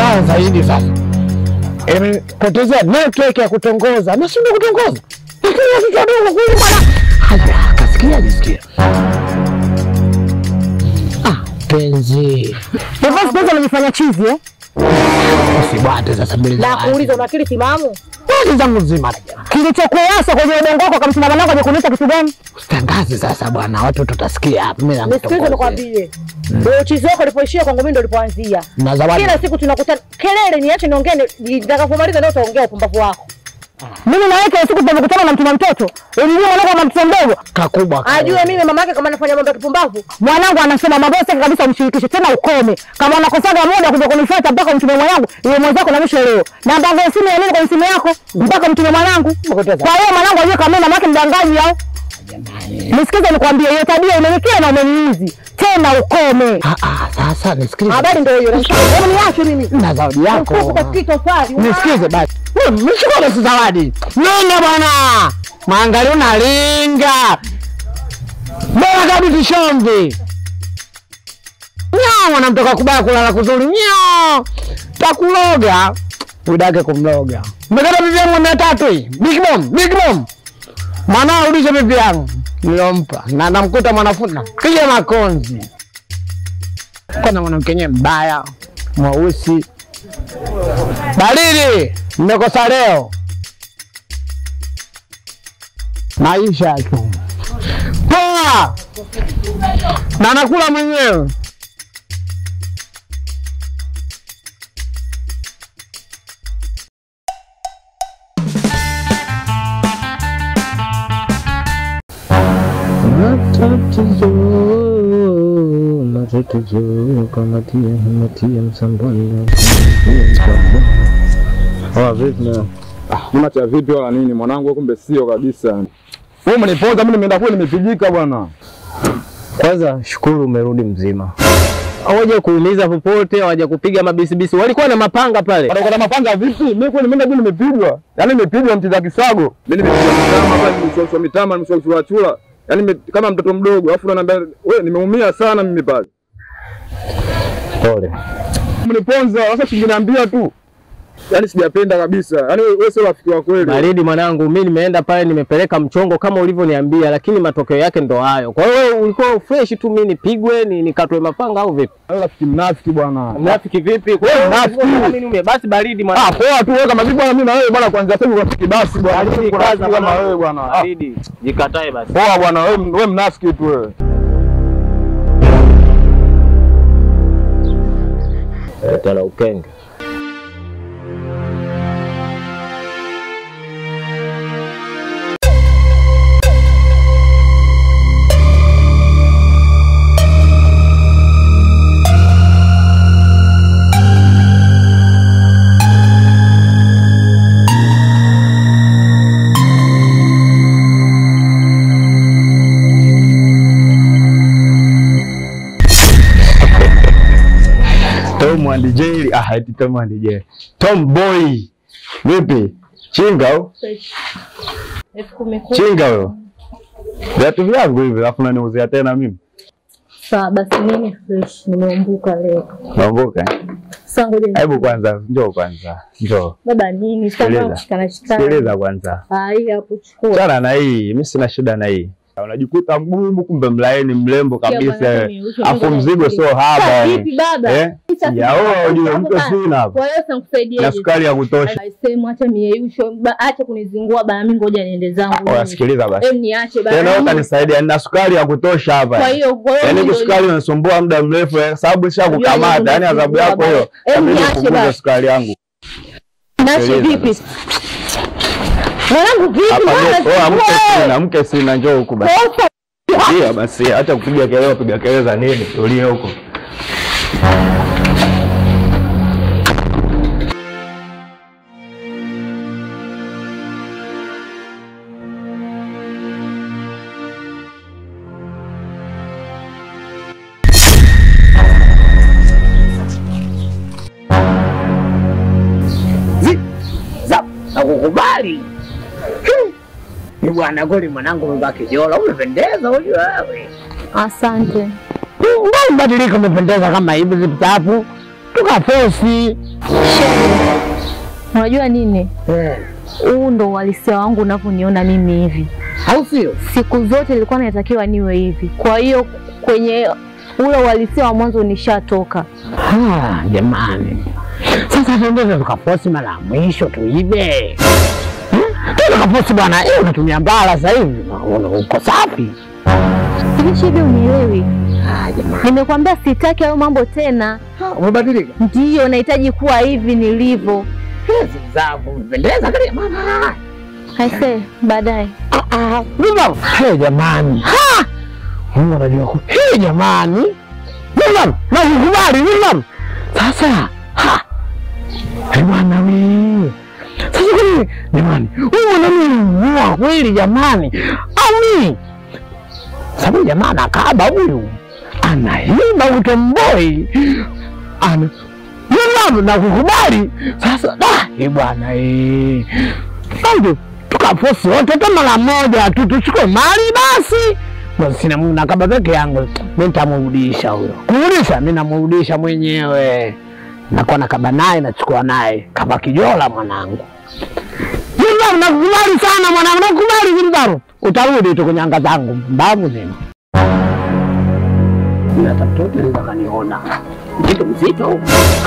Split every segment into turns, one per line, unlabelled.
mbaya zaidi sasa imepotezea network ya kutongoza, nashindwa kutongoza, lakini watoto wadogo kule bwana. Haya, kasikia alisikia. Ah, penzi
Hivyo siku hizi unajifanya chizi eh?
usibwate sasa mbele za
Na
watu.
kuuliza una akili timamu?
Kazi zangu nzima naja.
Kilichokuasa kwenye udongo wako kamsima mwanangu aje kuniita kitu gani?
Usitangaze sasa bwana, watu tutasikia hapa. Mimi
Nisikilize
nakutongoza.
nikwambie. Wewe uchizi wako ulipoishia kwangu mimi ndo ulipoanzia.
Na zawadi.
Kila siku tunakutana kelele, niache niongee, ni- nitakapomaliza ndio utaongea upumbavu wako. Mimi na wewe kila siku tunakutana na mtuma mtoto. Unijua mwanangu kama mtoto mdogo.
Kakubwa.
Ajue mimi mama yake kama anafanya mambo ya kipumbavu. Mwanangu anasema mabosi yake kabisa umshirikishe tena ukome. Kama unakosaga muda kuja kunifuata mpaka mtume mwanangu, ile mwenzako na mwisho leo. Na mpango simu ya nini kwa simu yako mpaka mtume mwanangu. Kwa hiyo mwanangu ajue kama mimi mama yake mdangaji au. Nisikize nikwambie hiyo tabia imenikia na umeniuzi. Tena ukome.
Ah, ah, sasa nisikilize.
Habari ndio hiyo. Hebu niache mimi.
na zawadi yako.
Mfuko katika tofali.
Nisikize basi. Mshikole si zawadi. Nini bwana? Maangalio nalinga. Bora kabisa shombi. Nyao anamtoka kubaya kulala kuzuri. Nyao. Takuloga. Udake kumloga. Mmekata bibi yangu mia tatu hii. Big Mom, Big Mom. Mwanao rudisha bibi yangu. Nilompa. Na namkuta mwanafunzi. Kija makonzi. Kuna mwanamke yenyewe mbaya, mweusi. Baridi, mmekosa leo. Maisha tu. Poa. Na nakula mwenyewe. Matatizo, matatizo, kamatia, kamatia msamboni.
Ah, vipi na? Ah, mimi cha vipi wala nini mwanangu kumbe sio kabisa. Wewe umeniponza mimi nimeenda kule nimepigika bwana.
Kwanza shukuru umerudi mzima. Hawaja kuumiza popote, hawaja kupiga mabisibisi. Walikuwa na mapanga pale.
Bado kuna mapanga vipi? Mimi kweli nimeenda kule nimepigwa. Yaani nimepigwa mtiza kisago. Mimi nimepigwa mitama hapa nimeshoshwa mitama nimeshoshwa chura. Yaani nime- kama mtoto mdogo alafu unaniambia wewe nimeumia sana mimi pale.
Pole.
Mniponza sasa singeniambia tu. Yaani sijapenda kabisa. Yaani wewe wewe sio rafiki wa kweli.
Baridi mwanangu, mimi nimeenda pale nimepeleka mchongo kama ulivyoniambia, lakini matokeo yake ndo hayo. Kwa hiyo wewe ulikuwa fresh tu, mimi nipigwe ni nikatwe mapanga au vipi?
Wewe rafiki mnafiki bwana.
Mnafiki vipi? Kwa
Wewe
hiyo
mnafiki.
mimi niume basi baridi
Ah,
mwanangu.
poa tu wewe kama vipi bwana mimi na wewe bwana kwanza sasa rafiki basi bwana.
Baridi
Kuna
kaza
rafiki kama
mwanangu.
wewe bwana. Ah,
Baridi, jikatae basi.
Poa bwana wewe wewe mnafiki tu wewe.
Tala ukenge.
Tom and Jerry. Ah, eti Tom and Jerry. Tom Boy. Vipi? Chinga au?
Elfu kumi kumi.
Chinga huyo. Viatu vyangu hivi alafu unaniuzia tena mimi.
Sawa basi, mimi fresh, nimeumbuka leo.
Naomboka.
Sasa ngoja
Hebu kwanza njoo kwanza. Njoo.
baba, nini sasa
Sikiliza.
kushikana shikana?
Sikiliza kwanza.
Ah, hii hapo chukua.
Chana na hii, mimi sina shida na hii. Unajikuta mgumu kumbe mlaini mrembo
Kia bwana,
kabisa.
mimi uso
Afu
mimi
mzigo
nafikiri.
sio haba.
Sasa
yani.
Vipi baba?
Eh?
Sasa
Sijaoa
vipi?
ujue
Hapo
mke
bana.
sina hapa.
Kwa hiyo sasa nikusaidieje?
Na sukari ya kutosha.
Sehemu acha mieyusho, ba- acha kunizingua bana, mimi ngoja niende zangu.
Oya sikiliza basi.
Em, niache bana.
Tena wewe kanisaidia nina sukari ya kutosha hapa.
Kwa hiyo kwa hiyo
Yaani
ndio-
sukari unasumbua muda mrefu eh, sababu sha
Unajua
kukamata,
ndio
yani adhabu
unasumbua
yako hiyo.
bana. Em,
Inabidi
niache
upunguze
basi.
sukari yangu.
Niache
Sikiliza
vipi?
basi.
Mwanangu vipi?
Hapa
Mbona
ndio oh, mke
wewe?
sina, mke sina njoo huku basi.
Sasa
Ndio basi, acha kupiga kelele, piga kelele za nini? Tulie huko.
za na kukubali. Hmm. Ni bwana kweli mwanangu umevaa kijola, umependeza huyu wewe.
Asante.
Mbona mbadilika umependeza kama hivi ziptapu? tukafosi.
Unajua nini?
Eh,
Huu ndo uhalisia wangu unavyoniona mimi hivi.
au sio?
Siku zote ilikuwa natakiwa niwe hivi. Kwa hiyo kwenye ule uhalisia wa mwanzo nishatoka.
Ah, jamani, sasa tuendeze tukafosi mara ya mwisho tuibe. Hmm? Tukafosi bwana, eh, unatumia mbala sasa hivi Una- uko safi.
Hivi hivi unielewi?
Ah, jamani,
Nimekwambia sitaki hayo mambo tena.
umebadilika.
Ndiyo nahitaji kuwa hivi nilivyo.
Hizi zavu umependeza kile mama.
Aise, baadaye.
Ah, ah, Nidhamu. Hey, jamani. Ha! Mungu anajua ku. Hey, jamani. Nidhamu. Na kukubali nidhamu. Sasa. Ha! Hey, bwana we. Sasa kwani jamani, huyu mwanaume ni kweli jamani. Ami. Sababu jamani akaba huyu. Anaiba utomboi. Ana Nidhamu na kukubali. Sasa da, eh bwana eh. Ndio tukafosi wote hata mara moja tu tuchukue mali basi. Basi sina Mungu nakaba peke yangu, mimi nitamrudisha huyo. Kurudisha mimi namrudisha mwenyewe, nakuwa nakaba naye nachukua naye kama kijola mwanangu. Jilbaru, nakukubali sana mwanangu, nakukubali Jilbaru. Utarudi tu kwenye anga zangu mbavu zima. Ila mtoto anaweza kaniona mzito mzito.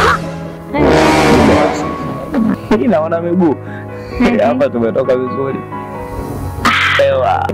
Hii naona miguu hapa, tumetoka vizuri. Ewa.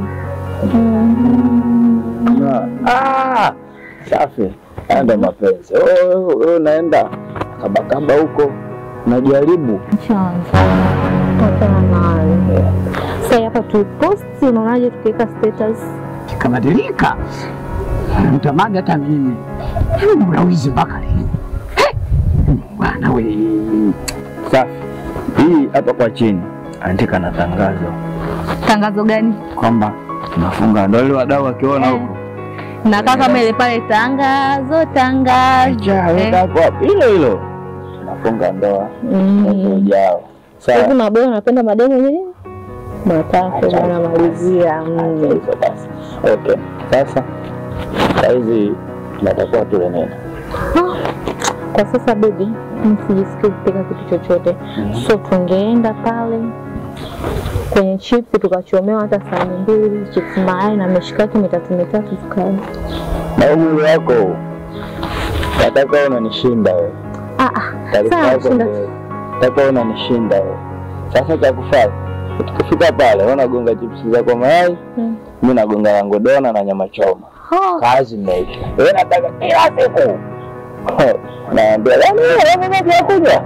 Na- Ah, safi. Haya ndo mapenzi. Wewe wewe unaenda kabakaba huko unajaribu
Chanza. Tokana nayo. Sasa hapa tuposti, unaonaje tukiweka status?
Kabadilika, mtamani hata mimi unawizi mpaka lini? Eh, Bwana we
safi. Hii hapa kwa chini andika na tangazo
Tangazo gani?
kwamba tunafunga ndoa, ili wadau wakiona huko
Na kaka kama ile pale tangazo tangazo. Eh.
hapo hilo hilo tunafunga ndoa mwezi
Mm.
ujao.
Hivi
Sawa.
mabeo unapenda mademo nini? Matatu bwana malizia.
Acha
Mm.
hizo basi. Okay. Sasa saizi tunatakuwa tule nini?
Kwa sasa baby, msijisikii kupika kitu chochote. So tungeenda pale kwenye chips tukachomewa hata sahani mbili, chips mayai na mishikaki mitatu mitatu tukala.
Na umri wako huu, nataka unanishinda wewe.
Ah ah.
Taarifa
Sawa,
yako
shinda.
ndio- nataka unanishinda wewe. Sasa cha kufanya tukifika pale, wewe unagonga chipsi zako mayai,
Mm.
mimi nagonga yangu dona na nyama choma.
Oh,
Kazi imeisha. Wewe nataka kila siku naambia yani wewe mimi pia kunywa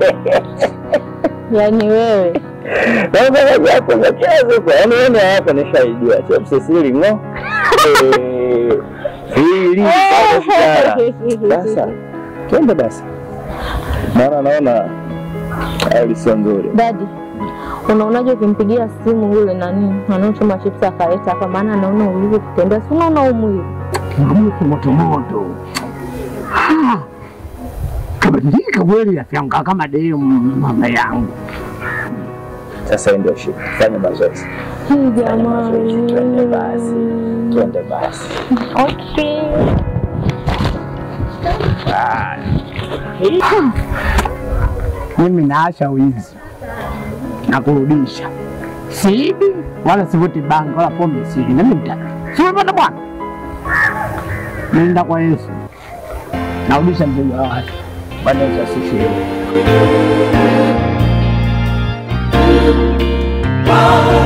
yani wewe.
Wewe pia kunywa kila siku. Yani wewe ni yako nishaijua. Chips siri ngo. Eh, Siri. Sasa Sasa twende basi, maana naona hali sio nzuri.
Dadi, unaonaje ukimpigia simu yule nani anaochoma chips akaleta hapa, maana anaona ulivyo kutembea, si unaona umwili
mgumu motomoto. Ah, Kabadilika kweli, rafiki yangu kama demu mama yangu.
Sasa hii ndio shida, fanya mazoezi,
hii
fanya mazoezi, twende basi,
jamani.
twende basi.
Okay.
Mimi naacha wizi na kurudisha, siibi wala sivuti bangi wala pombe, sili nami mtaka simepata bwana, nenda kwa Yesu narudisha mzigo wa watu. Bwana Yesu asifiwe.
Wow.